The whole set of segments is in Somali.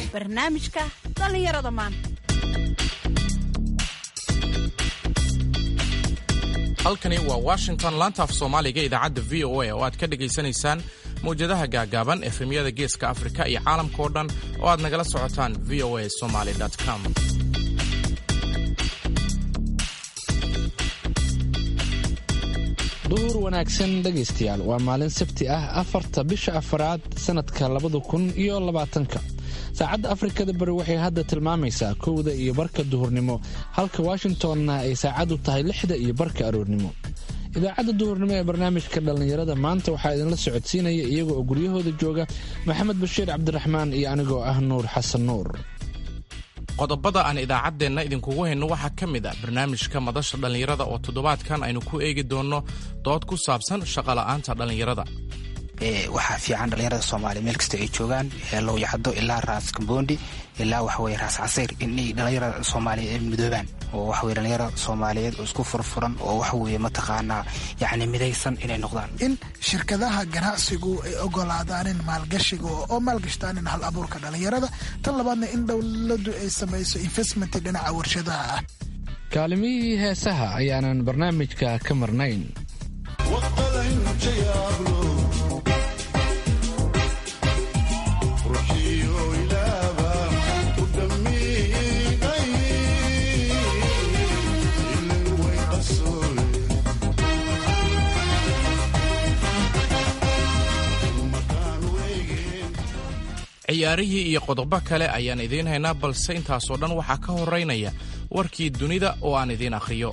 barnaamijka dhallinyarada maanta halkani waa washington laanta af soomaaliga idaacadda v o a oo aad ka dhegaysanaysaan mawjadaha gaagaaban efemyada geeska afrika iyo caalamka oo dhan oo aad nagala socotaan v o a somaly com duhur wanaagsan dhegaystayaal waa maalin sabti ah afarta bisha afaraad sannadka labada kun iyo labaatanka saacadda afrikada bari waxay hadda tilmaamaysaa kowda iyo barka duhurnimo halka washingtonna ay saacaddu tahay lixda iyo barka aroornimo idaacadda duhurnimo ee barnaamijka dhallinyarada maanta waxaa idinla socodsiinaya iyaga oo guryahooda jooga maxamed bashiir cabdiraxmaan iyo anigoo ah nuur xasan nuur qodobada aan idaacaddeenna idinkugu hayno waxaa ka mid ah barnaamijka madasha dhallinyarada oo toddobaadkan aynu ku eegi doonno dood ku saabsan shaqola'aanta dhallinyarada waxaa fiican dhallinyarada soomaaliya meel kasta ay joogaan lowyacdo ilaa raas kambondi ilaa waxaweye raas casayr inay dhallinyarada soomaaliyeed ay midoobaan oo waxaweye dhallinyarada soomaaliyeed oo isku furfuran oo waxaweye mataqaanaa yacni midaysan inay noqdaan in shirkadaha ganacsigu ay ogolaadaanin maalgashiga oo maalgashtaanin hal abuurka dhallinyarada tan labaadna in dowladdu ay samayso investment dhinaca warshadaha ah kaalimihii heesaha ayaanan barnaamijka ka marnayn ciyaarihii iyo qodobo kale ayaan idiin haynaa balse intaasoo dhan waxaa ka horaynaya warkii dunida oo aan idiin akhriyo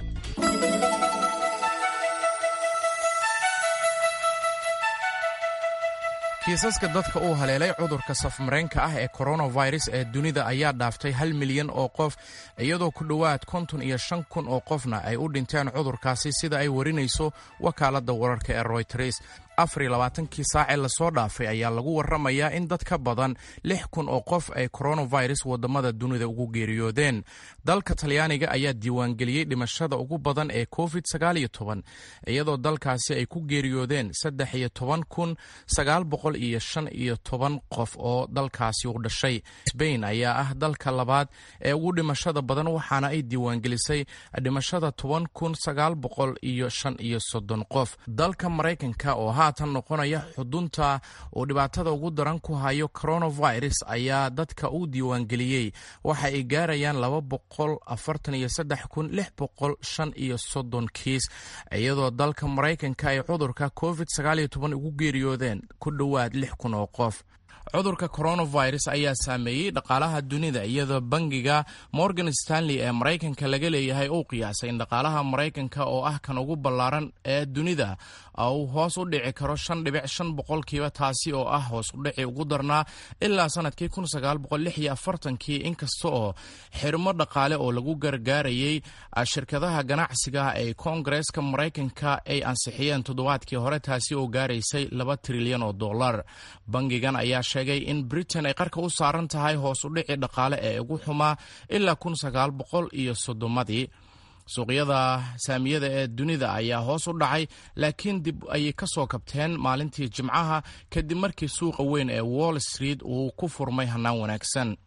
kiisaska dadka uu haleelay cudurka safmareenka ah ee koronavirus ee dunida ayaa dhaaftay hal milyan oo qof iyadoo ku dhowaad konton iyo shan kun oo qofna ay u dhinteen cudurkaasi sida ay warinayso wakaaladda wararka ee royters afariyo labaatankii saacee lasoo dhaafay ayaa lagu warramayaa in dad ka badan lix kun oo qof ay koronavirus waddamada dunida ugu geeriyoodeen dalka talyaaniga ayaa diiwaangeliyey dhimashada ugu badan ee covid sagaal iyo toban iyadoo dalkaasi ay ku geeriyoodeen saddex iyo toban kun sagaal boqol iyo shan iyo toban qof oo dalkaasi u dhashay sbain ayaa ah dalka labaad ee ugu dhimashada badan waxaana ay diiwaangelisay dhimashada toban kun sagaal boqol iyo shan iyo soddon qof dalka maraykanka oo haatan noqonaya xudunta uu dhibaatada ugu daran ku hayo coronavirus ayaa dadka u diiwaangeliyey waxa ay gaarayaan laba boqol afartan iyo saddex kun lix boqol shan iyo soddon kiis iyadoo dalka maraykanka ay cudurka covid sagaal iyo toban ugu geeriyoodeen ku dhowaad lix kun oo qof cudurka coronavirus ayaa saameeyey dhaqaalaha dunida iyadoo bangiga morgan stanley ee maraykanka laga leeyahay uu qiyaasay in dhaqaalaha maraykanka oo ah kan ugu ballaaran ee dunida uu hoos u dhici karo shan dhibic shan boqolkiiba taasi oo ah hoos u dhici ugu darnaa ilaa sanadkii kun sagaal boqol lix iyo afartankii inkasta oo xirmo dhaqaale oo lagu gargaarayey shirkadaha ganacsiga ee koongareeska maraykanka ay ansixiyeen toddobaadkii hore taasi oo gaaraysay laba trilyan oo dollar bangigan ayaa sheegay in britain ay qarka u saaran tahay hoos u dhici dhaqaale ee ugu xumaa ilaa kun sagaal boqol iyo soddomadii suuqyada saamiyada ee dunida ayaa hoos u dhacay laakiin dib ayay ka soo kabteen maalintii jimcaha kadib markii suuqa weyn ee wall street uu ku furmay hannaan wanaagsan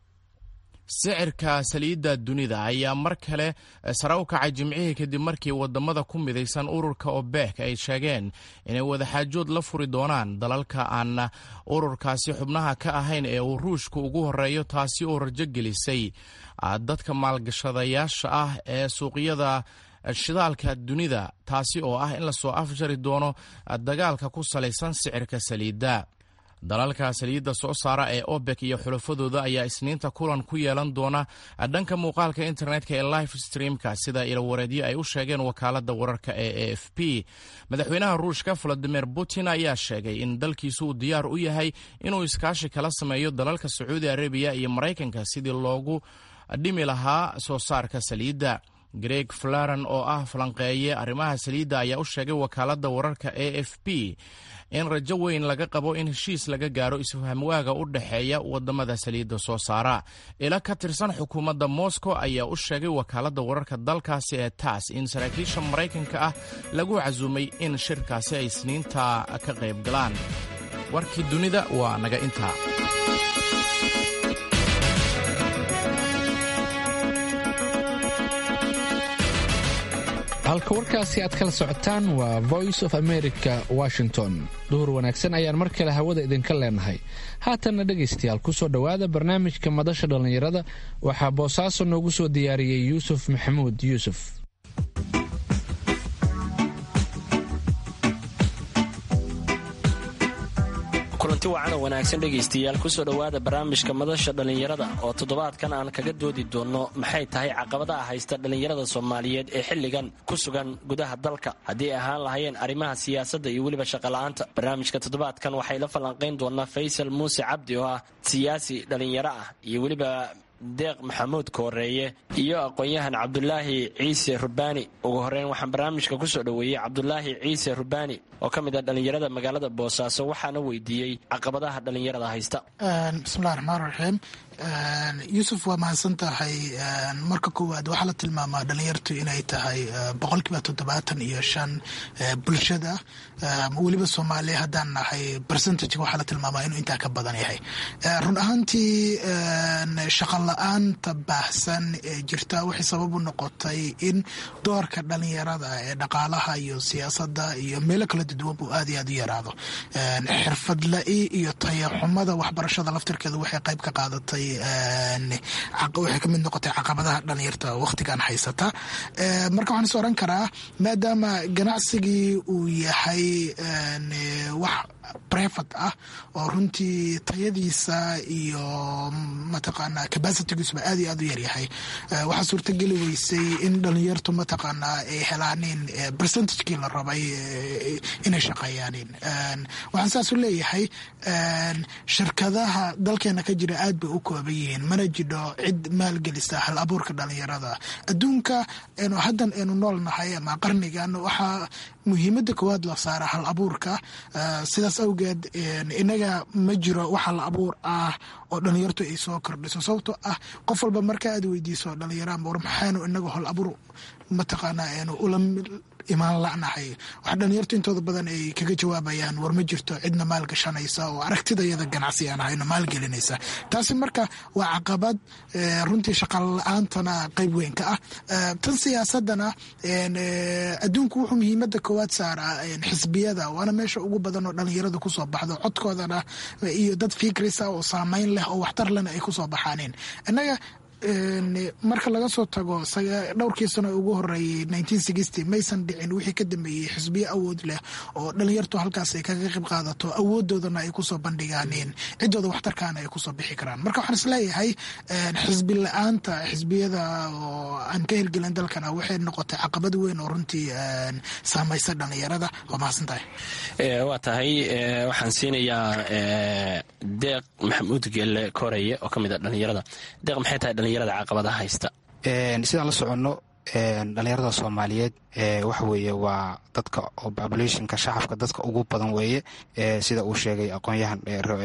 sicirka saliidda dunida ayaa mar kale sare u kacay jimcihii kadib markii wadamada ku midaysan ururka obek ay sheegeen inay wadaxaajood la furi doonaan dalalka aan ururkaasi xubnaha ka ahayn ee uu ruushku ugu horeeyo taasi oo rajo gelisay dadka maalgashadayaasha ah ee suuqyada shidaalka dunida taasi oo ah in lasoo afjari doono dagaalka ku salaysan sicirka saliidda dalalka saliidda soo saara ee obek iyo xulafadooda ayaa isniinta kulan ku yeelan doona dhanka muuqaalka internetka ee life streamka sida ilawareedyo ay u sheegeen wakaaladda wararka ee a f p madaxweynaha ruushka valadimir putin ayaa sheegay in dalkiisu uu diyaar u yahay inuu iskaashi kala sameeyo dalalka sacuudi arabiya iyo maraykanka sidii loogu dhimi lahaa soo saarka saliidda greg flaran oo ah falanqeeye arrimaha saliidda ayaa u sheegay wakaaladda wararka a f p in rajo weyn laga qabo in heshiis laga gaaro isfahamwaaga u dhexeeya wadamada saliidda soo saara ila ka tirsan xukuumadda moscow ayaa u sheegay wakaaladda wararka dalkaasi ee tass in saraakiisha maraykanka ah lagu casuumay in shirkaasi ay isniinta ka qayb galaan warkii dunida waa naga intaa halka warkaasi aad kala socotaan waa voice of america washington duhur wanaagsan ayaan mar kale hawada idinka leenahay haatanna dhegaystayaal kusoo dhowaada barnaamijka madasha dhallinyarada waxaa boosaaso noogu soo diyaariyey yuusuf maxamuud yuusuf kulanti wacan oo wanaagsan dhegaystayaal kusoo dhowaada barnaamijka madasha dhallinyarada oo toddobaadkan aan kaga doodi doonno maxay tahay caqabadaha haysta dhallinyarada soomaaliyeed ee xilligan ku sugan gudaha dalka haddii ay ahaan lahayeen arrimaha siyaasadda iyo weliba shaqola'aanta barnaamijka toddobaadkan waxay la falanqayn doonaa faysal muuse cabdi oo ah siyaasi dhallinyaro ah iyo weliba deeq maxamuud kooreeye iyo aqoon-yahan cabdulaahi ciise rubaani ugu horeyn waxaan barnaamijka kusoo dhoweeyey cabdulaahi ciise rubaani oo ka mid ah dhallinyarada magaalada boosaaso waxaana weydiiyey caqabadaha dhallinyarada haysta bismillahi raxmaan raxiim yuusuf waa mahadsan tahay marka koowaad waxaa la tilmaamaa dhalinyartu inay tahay boqolkiiba toddobaatan iyo shan bulshada weliba soomaaliya haddaan nahay percentage waxaa la tilmaamaa inuu intaa ka badan yahay run ahaantii shaqa la-aanta baahsan ee jirta waxay sabab u noqotay in doorka dhalinyarada ee dhaqaalaha iyo siyaasadda iyo meelo kala duduwan buu aad iyo aad u yaraado xirfad la-i iyo tayaxumada waxbarashada laftirkeeda waxay qayb ka qaadatay waxay kamid noqotay caqabadaha dhalinyarta wakhtigan haysata marka waxaan is oran karaa maadaama ganacsigii uu yahay wax brevat ah oo runtii tayadiisa iyo mataqaanaa capacitigiisuba aad iyo aad u yaryahay waxaa suurtageli weysay in dhalinyartu mataqaanaa ay helaanin percentagekii la rabay inay shaqeeyaanin waxaan saas u leeyahay shirkadaha dalkeena ka jira aad bay u kooban yihiin mana jidho cid maalgelisa hal abuurka dhalinyarada adduunka enu haddan aynu nool nahay ama qarnigan waxaa muhiimada koowaad la saara hal abuurka sidaas awgeed inaga ma jiro wax hal abuur ah oo dhalinyartu ay soo kordhiso sababtoo ah qof walba marka aad weydiiso dhalinyaraan war maxaynu inaga hal abuur mataqaanaa aynu ula imaan la'nahay waxa dhalinyartu intooda badan ay kaga jawaabayaan war ma jirto cidna maal gashanaysa oo aragtidayada ganacsi aan ahayno maalgelinaysa taasi marka waa caqabad runtii shaqal la-aantana qayb weyn ka ah tan siyaasadana adduunku wuxuu muhiimada koowaad saaraa xisbiyada waana meesha ugu badan oo dhalinyarada kusoo baxdo codkoodana iyo dad fikrisa oo saameyn leh oo waxtar lena ay kusoo baxaaneen innaga marka laga soo tago dhowrkii sano ugu horeeyey maysan dhicin wixii ka dambeeyey xisbiyo awood leh oo dhalinyartu halkaas ay kaga qayb qaadato awoodoodana ay kusoo bandhigaaneen ciddooda waxtarkaana ay kusoo bixi karaan marka waxaan isleeyahay xisbi la-aanta xisbiyada oo aan ka hirgelin dalkana waxay noqotay caqabad weyn oo runtii saamaysa dhalinyarada waa mahadsantahay waa tahay waxaan siinayaa deeq maxamuud geelle koreye oo ka mid a dhalinyarada deeq maxay tahay dhalinyarada caqabadaha haysta sidaan la soconno dhalinyarada soomaaliyeed waxa weeye waa dadka oo populationka shacabka dadka ugu badan weeye sida uu sheegay aqoon-yahan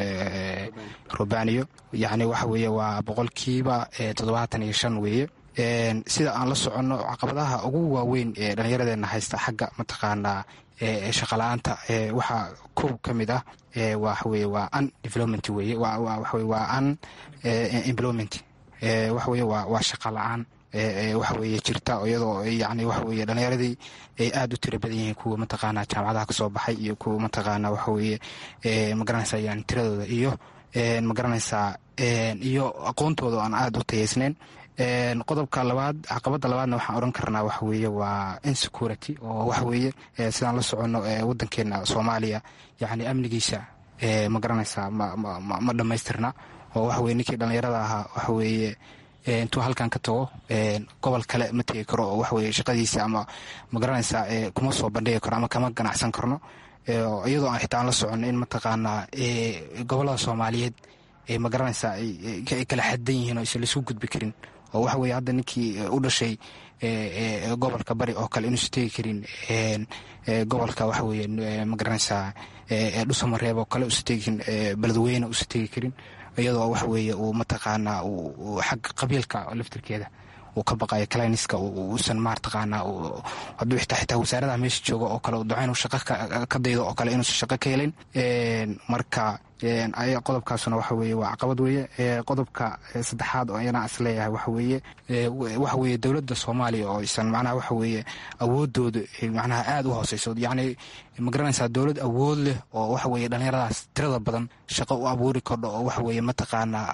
robaniyo yacni waxa weeye waa boqolkiiba toddobaatan iyo shan weeye sida aan la soconno caqabadaha ugu waaweyn ee dhallinyaradeena haysta xagga mataqaanaa shaqala-aanta waxaa kow ka mid ah waxaweye waa un development weye waxawe waa un employment waxaweye waa shaqa la-aan waxaweye jirta iyadoo yani waxaweye dhallinyaradii ay aada u tira badan yihiin kuwa mataqaana jaamacadaha kasoo baxay iyo kuwa mataqaana waxaweye magaranaysa yani tiradooda iyo magaranaysaa iyo aqoontooda aan aada u tayeysnayn qodobka labaad caqabada labaadna waxaan oran karnaa waxa weeye waa insecurity oo waxa weeye sidaan la soconno wadankeena soomaaliya yani amnigiisa ma garanaysaa ma dhammaystirna oo waxa weye ninkii dhallinyarada ahaa waxa weeye intuu halkan ka tago gobol kale ma tegi karo oo waxaweye shaqadiisa ama ma garanaysaa kuma soo bandhigi karo ama kama ganacsan karno iyadoo aan xitaa aan la soconno in mataqaanaa gobolada soomaaliyeed ma garanaysaa ay kala xadan yihiin oo isa laisku gudbi karin oo waxa weye hadda ninkii u dhashay gobolka bari oo kale inuusa tegi karin gobolka waxa weye ma garanaysaa dhusamareeb oo kale usa tegi karin beledweyne usa tegi karin iyadoo waxa weeye uu mataqaanaa xagga qabiilka laftirkeeda uu ka baqayo cliniska uusan maartaqaana hadduu xitaa xitaa wasaaradaha meesha jooga oo kale duca inuu shaqo ka daydo oo kale inuusan shaqo ka helin marka qodobkaasuna waxa weeye waa caqabad weeye qodobka saddexaad oo ayana is leeyahay waxa weeye waxa weeye dowladda soomaaliya oo aysan macnaha waxa weeye awoodooda macnaha aada u hooseyso yacni ma garanaysaa dowlad awood leh oo waxa weeye dhallinyaradaas tirada badan shaqo u abuuri kordho oo waxa weeye mataqaanaa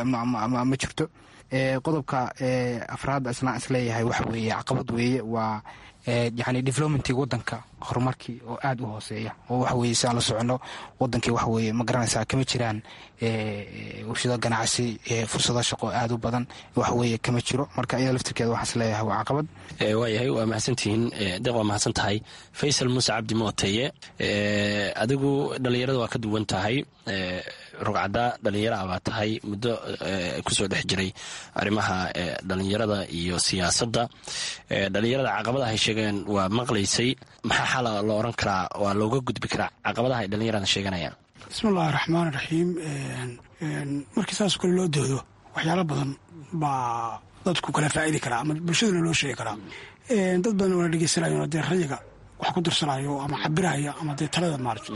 ma jirto qodobka afraad isna is leeyahay waxa weeye caqabad weeye waa yani developmentii wadanka horumarkii oo aada u hooseeya oo waxa weye si aan la socono wadankii waxa weye ma garanaysaa kama jiraan warshado ganacsi fursado shaqo aada u badan waxa weye kama jiro marka iyada laftirkeeda waxaan is leeyahay waa caqabad waayahay waa mahadsantihiin deeq waa mahadsan tahay faysal muuse cabdi mooteye adigu dhallinyarada waa ka duwan tahay rugcadda dhallinyaraha baa tahay muddo kusoo dhex jiray arrimaha dhallinyarada iyo siyaasadda dhallinyarada caqabadaha ay sheegeen waa maqlaysay maxaa xala lo oran karaa waa looga gudbi karaa caqabadaha ay dhallinyarada sheeganayaan bismillahi raxmaan raxiim markii saasoo kale loo doodo waxyaalo badan baa dadku kala faa'idi karaa ama bulshadana loo sheegi karaa dad badan waana dhegeysanayo dee rayiga wax ku dirsanayo ama cabiraya ama dee talada maarata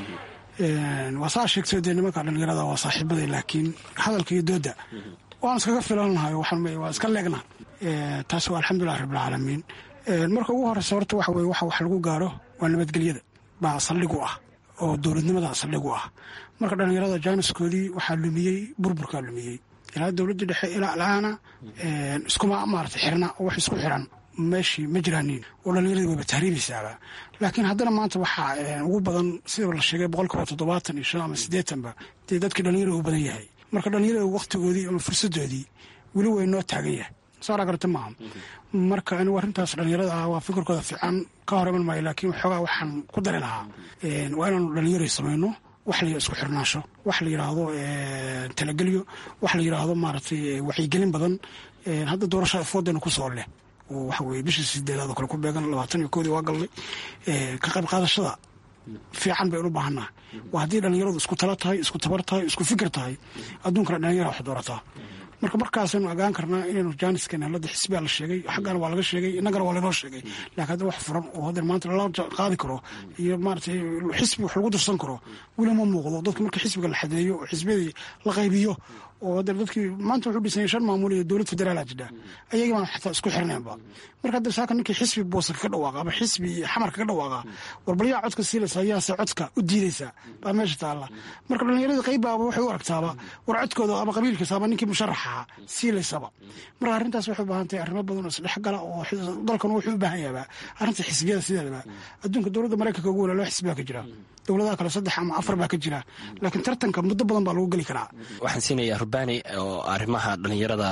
waa saa sheegtay dee nimanka dhallinyarada waa saaxiibaday laakiin hadalka iyo dooda waan iskaga filannahay waa iska leegna taas waa alxamdulilah rabbilcaalamiin marka ugu horeysa horta waxa weye waxa wax lagu gaaro waa nabadgelyada baa saldhigu ah oo dowladnimada saldhigu ah marka dhallinyarada jaaniskoodii waxaa lumiyey burburkaa lumiyey ilaa dowladda dhexe ilaa laana iskuma maarata xirna oo wax isku xiran meeshii ma jiraanin oo dhallinyaradii wayba tahriibaysaaba laakiin haddana maanta waxaa ugu badan sida la sheegay boqolkiiba toddobaatan iyo shan ama siddeetanba dee dadkii dhallinyarada u badan yahay marka dhallinyarada wakhtigoodii ama fursadoodii weli way noo taagan yahay saara garta maaha marka anigu arrintaas dhallinyarada ah waa fikirkooda fiican ka hor iman maayo laakiin waxoogaa waxaan ku dari lahaa waa inaanu dhallinyaray samayno wax la isku xirnaasho wax la yidhaahdo talagelyo wax la yidhaahdo maaragtay wacyigelin badan hadda doorashada foodana ku soo leh oo waxa weye bishii sideedaad oo kale ku beegan labaatan iyo koodii waa galnay ka qayb qaadashada fiican baynu u baahannaha waa haddii dhallinyaradu isku tala tahay isku tabar tahay isku fikir tahay adduunkana dhallinyara wax doorataa marka markaasaynu agaan karnaa inaynu jaaniskan halada xisbiyaa la sheegay xaggana waa laga sheegay innagana waa laynoo sheegay laakiin hadda wax furan oo hadda maanta lala qaadi karo iyo maaratay xisbi wax lagu dirsan karo weli ma muuqdo dadka marka xisbiga la xadeeyo oo xisbiyadii la qaybiyo oo hadda dadkii maanta wuxuu dhisanyay shan maamul iyo dowlad federaala jidha ayagii baan xataa isku xirnaynba marka hadda saaka ninkii xisbi boosa kaga dhawaaqa ama xisbi xamar kaga dhawaaqa warbalyaa codka siilaysa ayaase codka u diidaysa baa meesha taalla marka dhallinyarada qaybaaba waxay u aragtaaba war codkooda ama qabiilkiisa ama ninkii musharaxa siilaysaba marka arrintaas waxay u baahan tahay arrimo badan oo isdhexgala oo dalkan wuxuu u baahan yahabaa arrinta xisbiyada sideedaba adduunka dowladda maraykanka ugu wala loo xisbiyaa ka jira dowladaha kale saddex ama afar baa ka jira laakiin tartanka muddo badan baa lagu geli karaa waxaan siinayaa rubani oo arrimaha dhallinyarada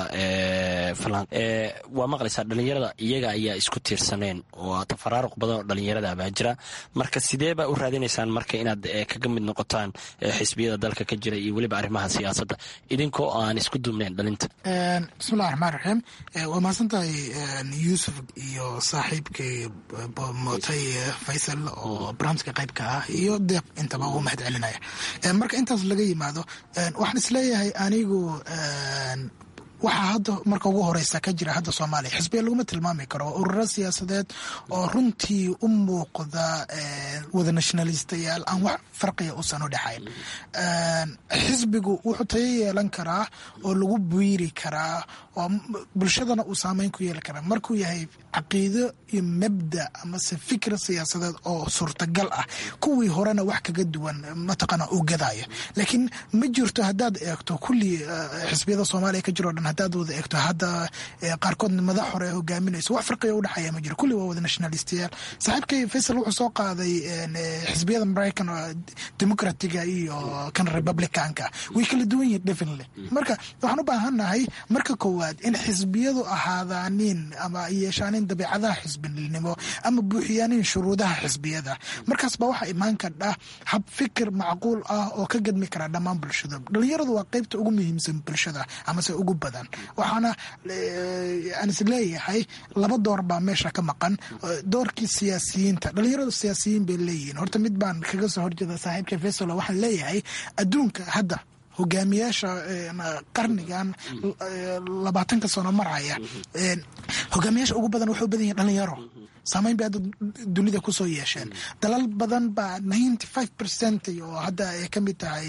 waa maqlaysaa dhallinyarada iyaga ayaa isku tiirsaneen oo tafaraaruq badan oo dhallinyarada baa jira marka sidee baa u raadinaysaan marka inaad kaga mid noqotaan xisbiyada dalka ka jira iyo weliba arrimaha siyaasadda idinkoo aan isku duubnayn dhalinta bismillahi raxmaan raxiim waa mahadsantahay yuusuf iyo saaxiibkay mootay faysal oo barnaamijka qaybka ah iyo deeq intaba ugu mahad celinaya marka intaas laga yimaado waxaan isleeyahay anigu waxaa hadda marka ugu horeysa ka jira hadda soomaaliya xisbiya laguma tilmaami karo ururo siyaasadeed oo runtii u muuqda wada nationalistayaal aan wax farqiya usan u dhexayn xisbigu wuxuu tayo yeelan karaa oo lagu biiri karaa oo bulshadana uu saameyn ku yeeli karaa markuu yahay caqiido iyo mabda amase fikir siyaasadeed oo suurtagal ah kuwii horena wax kaga duwan mataqaana uu gadaayo laakiin ma jirto haddaad eegto kulli xisbiyada soomaaliya ka jiro dhan haddaad wada eegto hadda qaarkood madax hore hogaaminayso wax farqiga udhexeeya ma jiro kulli waa wada nationalistiyaal saaxiibkay faysal wuxuu soo qaaday xisbiyada maraykan democratiga iyo kan republicanka way kala duwan yihin definitely marka waxaan u baahannahay marka koowaad in xisbiyadu ahaadaanin ama yeeshaanin dabeicadaha xisbinimo ama buuxiyaanin shuruudaha xisbiyada markaas baa waxaa imaan kardha hab fikir macquul ah oo ka gadmi kara dhammaan bulshada dhalinyaradu waa qeybta ugu muhiimsan bulshada amase ugu badan waxaana aan is leeyahay laba door baa meesha ka maqan doorkii siyaasiyiinta dhalinyaradu siyaasiyiin bay leeyihiin horta mid baan kaga soo horjeeda saaxiibka fesalo waxaan leeyahay adduunka hadda hogaamiyaasha qarnigan labaatanka sano maraya hogaamiyaasha ugu badan waxay u badan yihin dhalinyaro saameyn bay hadda dunida kusoo yeesheen dalal badan baa ninety five percent oo hadda ay ka mid tahay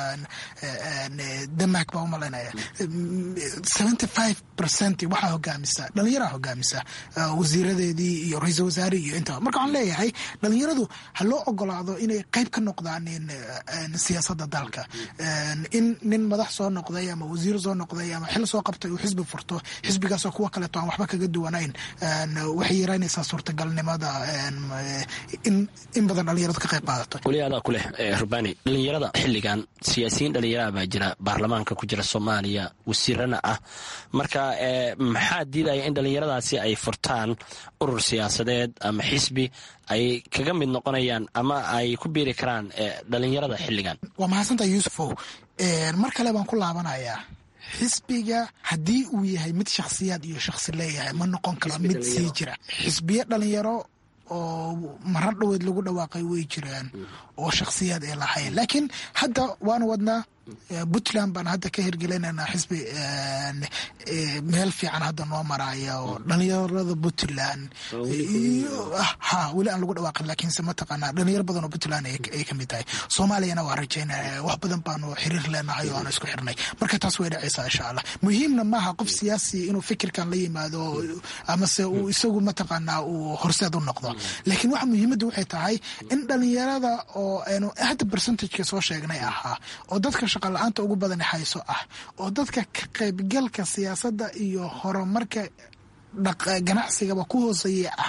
denmark baa umalaynaya seventy five percent waxaa hogaamisa dhalinyaraa hogaamisa wasiiradeedii iyo ra-iisal wasaare iyo intaba marka waxaan leeyahay dhalinyaradu ha loo ogolaado inay qayb ka noqdaan siyaasadda dalka in nin madax soo noqday ama wasiir soo noqday ama xil soo qabtay uu xisbi furto xisbigaasoo kuwa kaleeto aan waxba kaga duwanayn waxay yaraynaysaa suurtagalnimada in in badan dhalinyaradu ka qayb qaadato weli adaa ku leh rubani dhalinyarada xilligan siyaasiyiin dhalinyaraha baa jira baarlamaanka ku jira soomaaliya wasiirana ah marka maxaa diidaya in dhalinyaradaasi ay furtaan urur siyaasadeed ama xisbi ay kaga mid noqonayaan ama ay ku biiri karaan dhalinyarada xilligan waa mahadsantaha yuusufow mar kale baan ku laabanayaa xisbiga haddii uu yahay mid shakhsiyaad iyo shakhsi leeyahay ma noqon karo mid sii jira xisbiyo dhalinyaro oo marar dhoweed lagu dhawaaqay way jiraan oo shakhsiyaad ay lahayn laakiin hadda waanu wadnaa puntland baan hadda ka hirgelinaynaa xisbi meel fiican hadda noo maraya oo dhalinyarada puntland ha weli aan lagu dhawaaqin laakiinse mataqaanaa dhalinyaro badan oo puntland ay kamid tahay soomaaliyana waa rajaynaya wax badan baanu xiriir leenahay oo aan isku xirnay marka taas way dhacaysaa insha allah muhiimna maaha qof siyaasi inuu fikirkan la yimaado amase uu isagu mataqaanaa uu horseed u noqdo laakiin waxa muhiimadda waxay tahay in dhalinyarada oo aynu hadda percentageka soo sheegnay ahaa oo dadka shaqala-aanta ugu badan hayso ah oo dadka ka qaybgalka siyaasadda iyo horumarka ganacsigaba ku hooseeya ah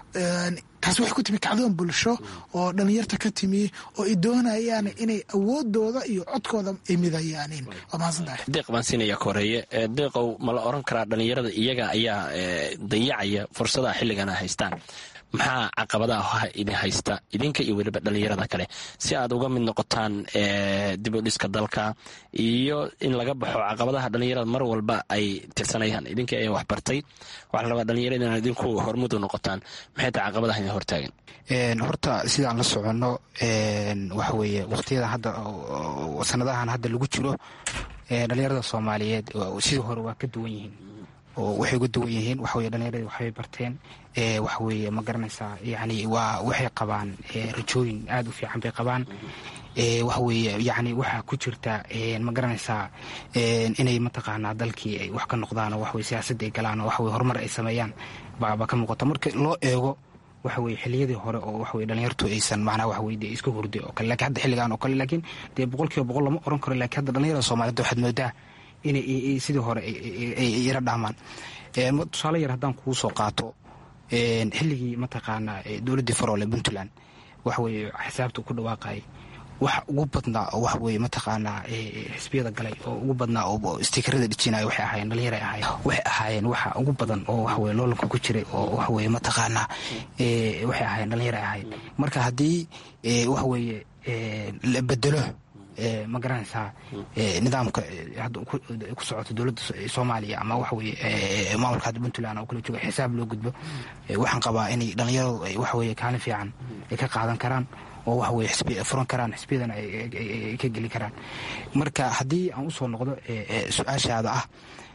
taas waxay ku timi kacdoon bulsho oo dhalinyarta ka timi oo ay doonayaan inay awoodooda iyo codkooda ay midayaanin waa mahadsantahay deeq baan siinaya koreeye deeqow ma la oran karaa dhalinyarada iyaga ayaa dayacaya fursadaha xilligan a haystaan maxaa caqabadaha idin haysta idinka iyo weliba dhalinyarada kale si aad uga mid noqotaan dib u dhiska dalka iyo in laga baxo caqabadaha dhalinyarada mar walba ay tirsanayaan idinka ayaa waxbartay waxaa la rabaa dhalinyarada inaad idinku hormudu noqotaan maxay tahay caqabadaha idin hortaagan horta sidaan la soconno waxa weeye waqtiyada hadda sanadahan hadda lagu jiro dhalinyarada soomaaliyeed sidii hore waa ka duwan yihiin oo waxay uga duwan yihiin waxaweye dhalinyaradi waxbay barteen waxaweye ma garanaysaa yani waa waxay qabaan rajooyin aada u fiican bay qabaan waxaweye yani waxaa ku jirta ma garanaysaa inay mataqaanaa dalkii ay wax ka noqdaan oo waxaweye siyaasadda ay galaan oo waxaweye horumar ay sameeyaan baba ka muuqata marka loo eego waxa weye xiliyadii hore oo waxaweye dhalinyartu aysan macnaha waxaweye dee isku hurday oo kale lakin hadda xilligan oo kale laakiin dee boqol kiiba boqol lama oran karo lakin hadda dhalinyarada soomaaliyed waxaad moodaa inay sidii hore ay yaro dhaamaan tusaale yar haddaan kugu soo qaato xilligii mataqaanaa dowladdii faroole puntland waxaweye xisaabta ku dhawaaqayay wax ugu badnaa oo waxaweye mataqaanaa xisbiyada galay oo ugu badnaa oo stikerada dhijinaya waxay ahaayeen dhalinyara ahaayeen waxay ahaayeen waxa ugu badan oo waxaweye loolanka ku jiray oo waxaweye mataqaanaa waxay ahaayeen dhalinyara ahaayeen marka haddii waxaweye la bedelo ma garanaysaa nidaamka hadda ku socoto dowladda soomaaliya ama waxaweye maamulka hadda puntland oo kala jooga xisaab loo gudbo waxaan qabaa inay dhalinyaradu ay waxaweye kaalin fiican ay ka qaadan karaan oo waxaweye xisbi furan karaan xisbiyadana ay ka geli karaan marka haddii aan usoo noqdo su-aashaada ah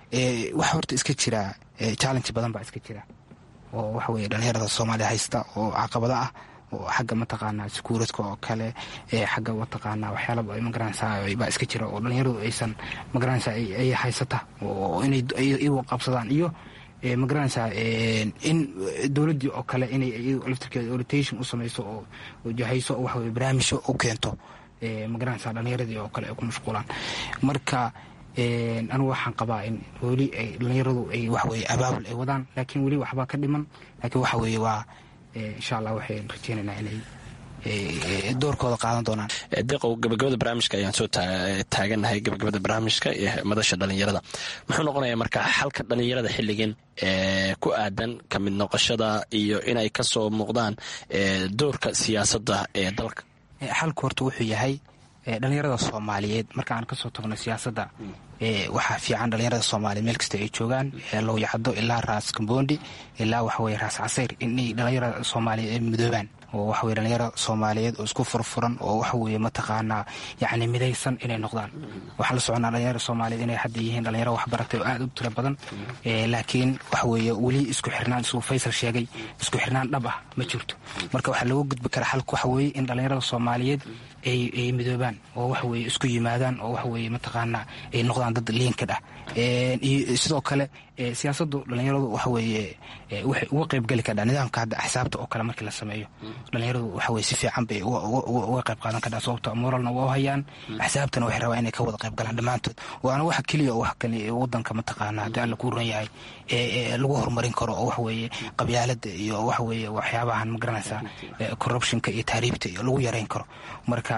waxa horta iska jira challenge badan baa iska jira oo waxaweye dhalinyarada soomaaliya haysta oo caqabado ah oo xagga mataqaanaa sekuuradka oo kale xagga mataqaanaa waxyaalaba magaranaysaa baa iska jira oo dhalinyaradu aysan magaranaysaa ay haysata oo inay iyagu qabsadaan iyo magaranaysaa in dowladdii oo kale inay laftirkeeda orientation u samayso oo jahayso oo waxaweye barnaamijyo u keento magaranaysaa dhalinyaradii oo kale ay ku mashquulaan marka anigu waxaan qabaa in weli ay dhalinyaradu ay waxaweye abaabul ay wadaan laakiin weli waxbaa ka dhiman laakiin waxa weeye waa insha allah waxayn rajeynaynaa inay doorkooda qaadan doonaan deeqow gabagabada barnaamijka ayaan soo taaganahay gabagabada barnaamijka ee madasha dhalinyarada muxuu noqonayaa marka xalka dhalinyarada xilligan ku aadan ka mid noqoshada iyo inay kasoo muuqdaan doorka siyaasadda ee dalka xalku horta wuxuu yahay dhalinyarada soomaaliyeed marka aan kasoo tagno siyaasadda waxaa fiican dhalinyarada soomaaliya meel kasta ay joogaan lowyacdo ilaa raas kambondi ilaa waxaweye raas casayr inay dhalinyarada soomaaliya ay midoobaan oo waxaweye dhalinyaro soomaaliyeed oo isku furfuran oo waxaweye mataqaanaa yacni midaysan inay noqdaan waxaan la soconaa dhalinyaro soomaaliyeed inay hadda yihiin dhalinyaro waxbaratay oo aad u tiro badan laakiin waxaweye weli isku xirnaan isuu faysal sheegay isku xirnaan dhab ah ma jirto marka waxaa looga gudbi karaa xalka waxa weeye in dhalinyarada soomaaliyeed ay midoobaan oo waxaweye isku yimaadaan oo waxaweye mataqaanaa ay noqdaan dad liinkad ah iyo sidoo kale siyaasaddu dhalinyaradu waxaweye waxay uga qaybgeli kardhaa nidaamka hadda axsaabta oo kale markii la sameeyo dhalinyaradu waxaweye si fiican bay uga qayb qaadan kardhaa sababto moralna waa u hayaan axsaabtana waxay rabaa inay ka wada qayb galaan dhammaantood waana waxa keliya oo wax kale wadanka mataqaana haddii alla kuu ran yahay lagu horumarin karo oo waxaweye qabyaalada iyo waxaweye waxyaabahan magaranaysaa corruptionka iyo taariibta iyo lagu yareyn karo marka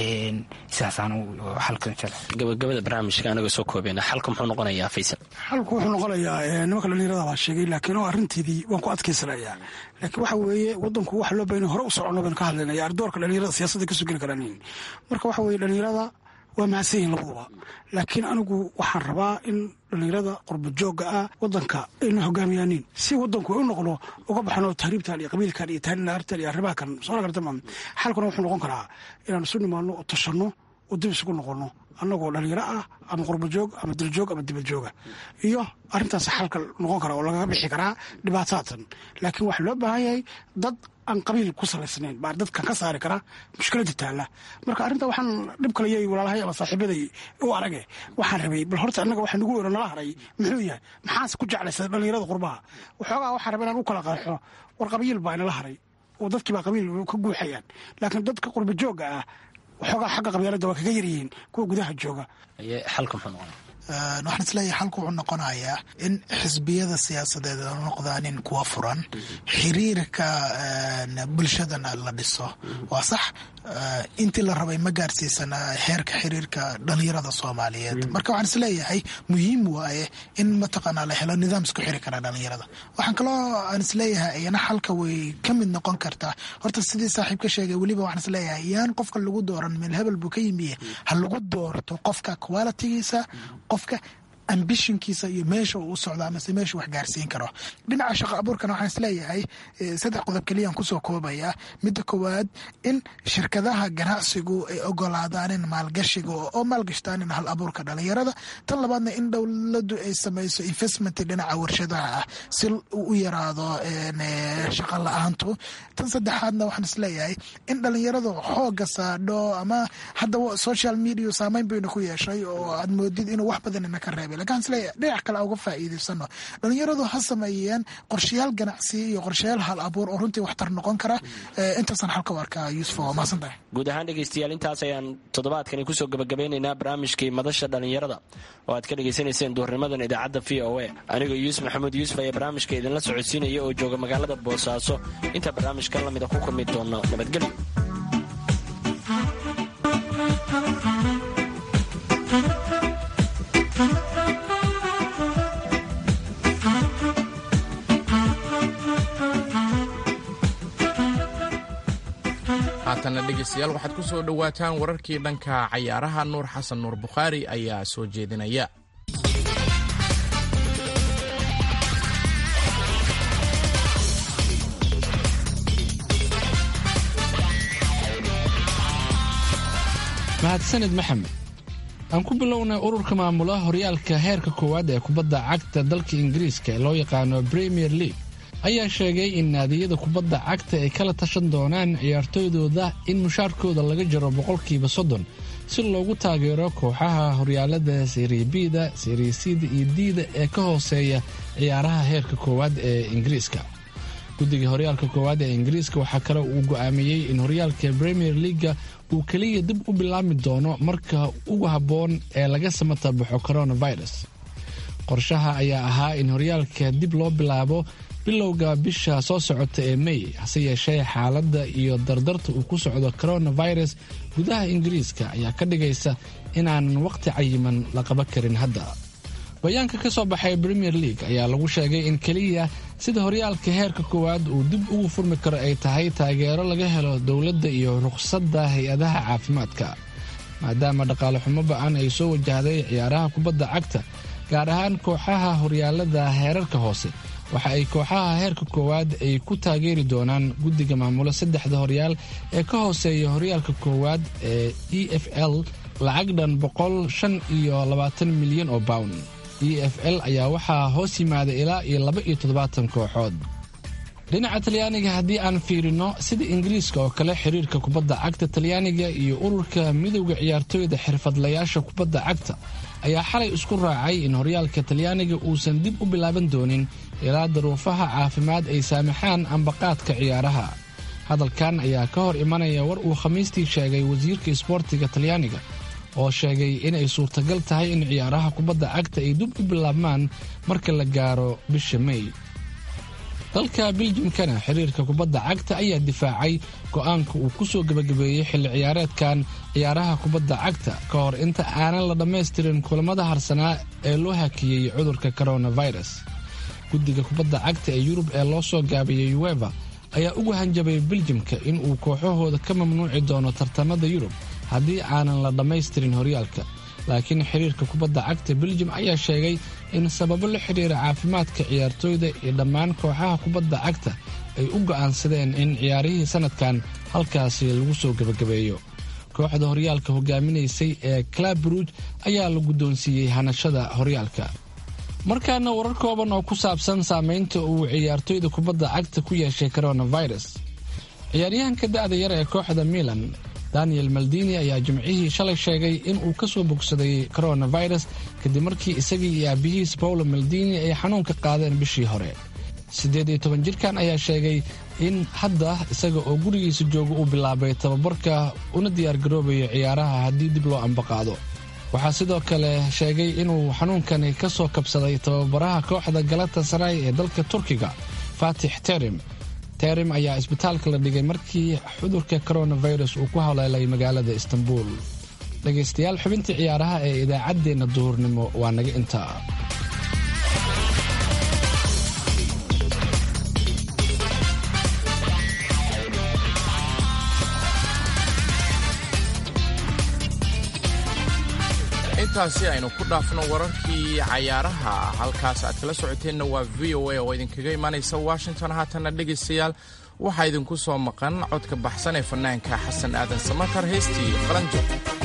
sidaasaan xalka gabagabada barnaamijka anaga soo koobeyna xalka muxuu noqonayaa faysal xalku wuxuu noqonayaa nimanka dhalinyarada baa sheegay laakiin oo arrinteedii waan ku adkaysanayaa laakiin waxa weeye wadanku waxa loo bayna hore u socono baynu ka hadlaynaya ardoorka dhalinyarada siyaasadda kasoo geli karaan marka waxa weye dhalinyarada waa mahadsan yihin labaduba laakiin anigu waxaan rabaa in dhalinyarada qurba joogga ah wadanka ayna hogaamiyaanin si wadanku ay u noqdo uga baxno tahriibtan iyo qabiilkan iyo taarinaartan iyo arrimaha kan soo gartama xalkuna wuxuu noqon karaa inaan isu nimaano oo tashanno oo dib isugu noqonno annagoo dhalinyaro ah ama qurbajoog ama diljoog ama dibadjooga iyo arrintaas xalka noqon kara oo lagaga bixi karaa dhibaataatan laakiin waxaa loo baahan yahay dad aan qabiil ku salaysnayn baa dadkan ka saari kara mushkilada taalla marka arrinta waxaan dhib kalayay walaalahay ama saaxiibaday u arage waxaan rabay bal horta annaga waxa nagu wero nala haray muxuu yahay maxaase ku jeclaysa dhalinyarada qurbaha waxoogaa waxaan rabay inaan u kala qeexo war qabiil baa inala haray oo dadkii baa qabiil ka guuxayaan laakiin dadka qurba joogga ah waxoogaa xagga qabyaalada waa kaga yaryihiin kuwa gudaha jooga xalka muxuu noqonaya waxaan isleeyahay xalku wuxuu noqonayaa in xisbiyada siyaasadeed noqdaanin kuwa furan xiriirka bulshadana la dhiso waa sax intii la rabay ma gaarsiisana heerka xiriirka dhalinyarada soomaaliyeed marka waxaan isleeyahay muhiim waaye in mataqaanaa la helo nidaam isku xiri kara dhalinyarada waxaan kaloo aan isleeyahay iyana xalka way ka mid noqon kartaa horta sidii saaxiib ka sheegay weliba waxaan isleeyahay yaan qofka lagu dooran meel hebel buu ka yimiye ha lagu doorto qofka qualitigiisa qofka ambishonkiisa iyo meesha uu u socdo amase meesha wax gaarsiin karo dhinaca shaqo abuurkana waxaan isleeyahay saddex qodob keliyaan kusoo koobaya midda koowaad in shirkadaha ganacsigu ay ogolaadaanin maalgashiga oo maalgashtaanin hal abuurka dhalinyarada tan labaadna in dowladu ay samayso investment dhinaca warshadaha ah si u yaraado shaqa la-aantu tan saddexaadna waxaan isleeyahay in dhalinyaradu xooga saadho ama hadda social media saameyn bayna ku yeeshay oo aad moodid inuu wax badan ina ka reebay lakin isleeyahay dhinac kale uga faa'iidaysano dhalinyaradu ha sameeyeen qorshayaal ganacsi iyo qorshayaal hal abuur oo runtii waxtar noqon kara intaasaan xalka u arkaa yuusuf waa mahadsan tahay guud ahaan dhegaystayaal intaas ayaan toddobaadkani kusoo gabagabeynaynaa barnaamijkii madasha dhallinyarada oo aad ka dhegaysanayseen duurnimadan idaacadda v o a anigoo yuusuf maxamuud yuusuf ayaa barnaamijka idinla socodsiinaya oo jooga magaalada boosaaso inta barnaamijkan lamida ku kulmi doono nabadgelyo haatanna dhegaystayaal waxaad ku soo dhowaataan wararkii dhanka cayaaraha nuur xasan nuur bukhaari ayaa soo jeedinaya mahadsanid maxamed aan ku bilownay ururka maamula horyaalka heerka koowaad ee kubadda cagta dalka ingiriiska ee loo yaqaano premier league ayaa sheegay in naadiyada kubadda cagta ay kala tashan doonaan ciyaartooydooda in mushaarkooda laga jaro boqolkiiba soddon si loogu taageero kooxaha horyaalada seriabida seriasida iyo diida ee ka hooseeya ciyaaraha heerka koowaad ee ingiriiska guddiga horyaalka koowaad ee ingiriiska waxaa kale uu go'aamiyey in horyaalka premier leaga uu keliya dib u bilaabmi doono marka ugu habboon ee laga samata baxo coronavirus qorshaha ayaa ahaa in horyaalka dib loo bilaabo bilowga bisha soo socota ee mey hase yeeshee xaaladda iyo dardarta uu ku socdo coronavirus gudaha ingiriiska ayaa ka dhigaysa inaanan waqti cayiman la qaban karin hadda bayaanka ka soo baxay premier league ayaa lagu sheegay in keliya sida horyaalka heerka koowaad uu dib ugu furmi karo ay tahay taageero laga helo dowladda iyo rukhsadda hay-adaha caafimaadka maadaama dhaqaale xumo ba-an ay soo wajahday ciyaaraha kubadda cagta gaar ahaan kooxaha horyaalada heerarka hoose waxa ay kooxaha heerka koowaad ay ku taageeri doonaan guddiga maamula saddexda horyaal ee ka hooseeya horyaalka koowaad ee e f l lacag dhan boqol shan iyo labaatan milyan oo bawn e f l ayaa waxaa hoos yimaada ilaa iyo laba iyo toddobaatan kooxood dhinaca talyaaniga haddii aan fiirino sida ingiriiska oo kale xiriirka kubadda cagta talyaaniga iyo ururka midowda ciyaartooyda xirfadlayaasha kubadda cagta ayaa xalay isku raacay in horyaalka talyaaniga uusan dib u bilaaban doonin ilaa daruufaha caafimaad ay saamaxaan ambaqaadka ciyaaraha hadalkan ayaa ka hor imanaya war uu khamiistii sheegay wasiirka isboortiga talyaaniga oo sheegay inay suurtagal tahay in ciyaaraha kubadda cagta ay dib u bilaabmaan marka la gaaro bisha mey dalka biljimkana xiriirka kubadda cagta ayaa difaacay go'aanka uu ku soo gebagabeeyey xilli ciyaareedkan ciyaaraha kubadda cagta ka hor inta aanan la dhammaystirin kulamada harsanaa ee loo hakiyey cudurka coronavirus guddiga kubadda cagta ee yurub ee loo soo gaabiyey ueva ayaa ugu hanjabay biljimka in uu kooxahooda ka mamnuuci doono tartamada yurub haddii aanan la dhammaystirin horyaalka laakiin xiriirka kubadda cagta biljim ayaa sheegay in sababo la xidhiira caafimaadka ciyaartooyda iyo dhammaan kooxaha kubadda cagta ay u go'aansadeen in ciyaarihii sanadkan halkaasi lagu soo gebagabeeyo kooxda horyaalka hogaaminaysay ee clab bruj ayaa la guddoonsiiyey hanashada horyaalka markaana warar kooban oo ku saabsan saameynta uu ciyaartooyda kubadda cagta ku yeeshay coronavirus ciyaaryahanka da'da yar ee kooxda milan daniel maldini ayaa jimcihii shalay sheegay in uu ka soo bogsaday coronavirus kadib markii isagii iyo aabihiis paulo maldini ay xanuunka qaadeen bishii hore siddeed iyo toban jirkan ayaa sheegay in hadda isaga oo gurigiisa jooga uu bilaabay tababarka una diyaargaroobayo ciyaaraha haddii dib loo ambaqaado waxaa sidoo kale sheegay inuu xanuunkani ka soo kabsaday tababaraha kooxda galata saray ee dalka turkiga faatix terim terim ayaa isbitaalka la dhigay markii cudurka coronavirus uu ku haleelay magaalada istanbul dhegaystayaal xubintii ciyaaraha ee idaacaddeenna duhurnimo waa naga intaa intaasi aynu ku dhaafno wararkii cayaaraha halkaas aad kala socoteenna waa v o a oo idinkaga imaanaysa washington haatanna dhegaystayaal waxaa idinku soo maqan codka baxsan ee fanaanka xasan aadan samatar heystii qalanjo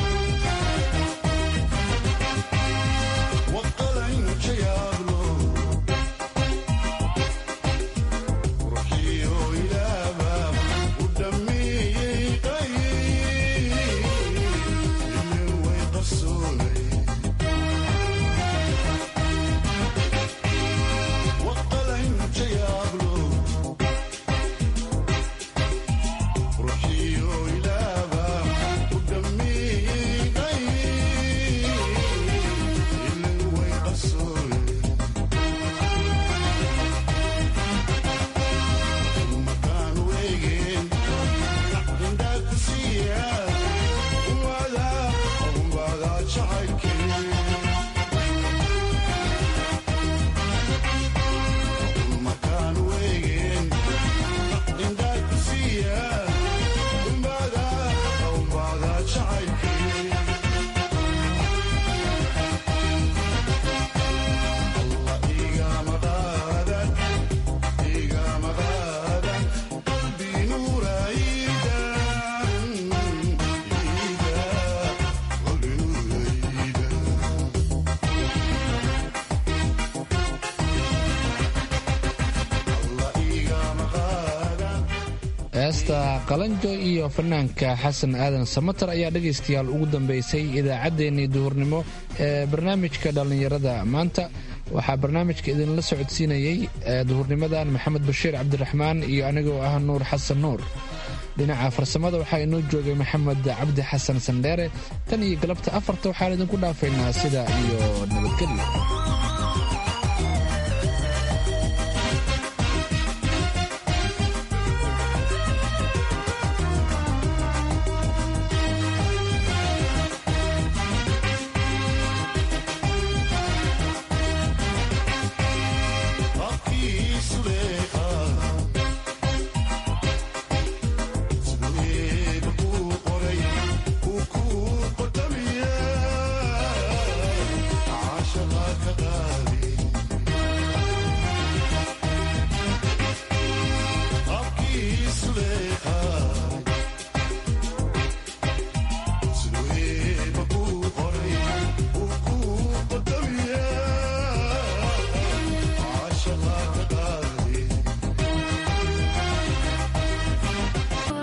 heesta qalanjo iyo fanaanka xasan aadan samatar ayaa dhegaystayaal ugu dambeysay idaacaddeenii duhurnimo ee barnaamijka dhallinyarada maanta waxaa barnaamijka idinla socodsiinayey duhurnimadan maxamed bashiir cabdiraxmaan iyo anigoo ah nuur xasan nuur dhinaca farsamada waxaa inoo joogay maxamed cabdi xasan sandheere tan iyo galabta afarta waxaan idinku dhaafaynaa sida iyo nabadgelyo